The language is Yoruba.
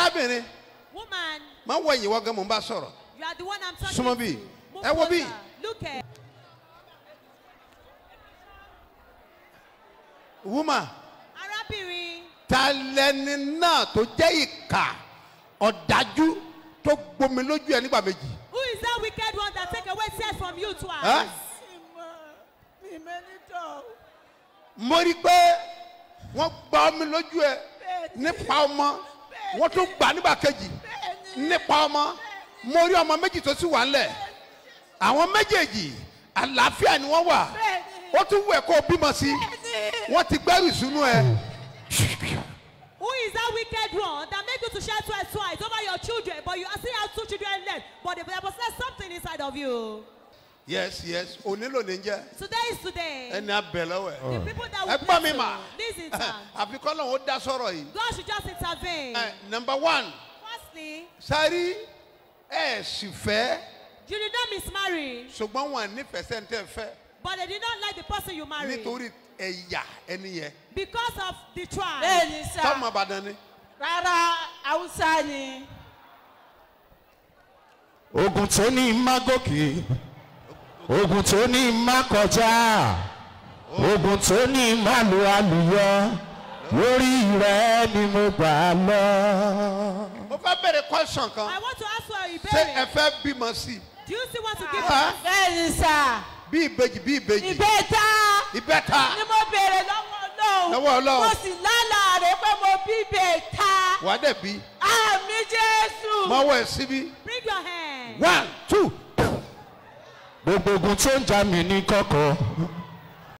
arábìnrin Woman, má wọ ẹ̀yìn wọ́n gan mò ń bá sọ̀rọ̀ you are the one I'm talking Súnmọ́ to. bí. Move Ẹ wo bí. closer. Look at. woman Arábìnrin, ta lẹni náà tó jẹ́ ìkà ọ̀dájú tó gbomi lójú ẹ nígbà méjì. who is that wicked one that take away tears from you twice? Ẹ́? mi mẹ́nitọ́ mo rí i pé wọ́n gba omi lójú ẹ nípa ọmọ wọ́n tún gbà nígbà kejì nípa ọmọ mo rí ọmọ méjì tó sì wà ńlẹ̀ àwọn méjèèjì àlàáfíà ni wọ́n wà ó tún wù ẹ́ kó o bímọ sí wọ́n ti gbẹ́rù ìsúnú ẹ. Who is that wicked one that make you to share twice twice over your children, but you still have two children left, but there was still something inside of you. yes yes òní ló ní jẹ́ Today is today. ẹni abẹ lọ́wọ́ ẹ̀. the people that ẹ will gbọ́ bless mi you, mà listen to àfi kọ́ lóun ó dá sọ̀rọ̀ yìí. God should just intervene. Ẹ, number one Firstly, sáré ẹ sì fẹ́ you did not mismarry, ṣùgbọ́n wọn nífẹ̀ẹ́ sẹ́ńtẹ̀ fẹ́ but they did not like the person you married nítorí ẹ̀yà ẹni yẹn because of the tribe. bẹ́ẹ̀ ni sá tọ́mọ àbàdàn ni. rárá haúsá ni ogun tó ní má gòkè ogun tó ní má kọjá ogun tó ní má lu àlùyọ lórí rẹ ni mo gbà lọ. mo fẹ́ bẹ̀rẹ̀ question kan I want to ask you a ṣé ẹ ìbéèrè. fẹ́ bímọ sí i Do you still want to give Huh? birth? bẹ́ẹ̀ ni sá bí ìbejì bí ìbejì ìbẹ́ta ìbẹ́ta ni mo béèrè lọ́wọ́ ọlọ́run Lọ́wọ́ Ọlọ́run. mo sì lálàá rẹ pé mo bí bẹ́ẹ̀ta wà á dẹ̀ bí àmì jésù mọ́wọ́ ẹ̀ síbí Bring your hand. one two gbogbo ogun tó ń jà mí ní kọ̀kọ̀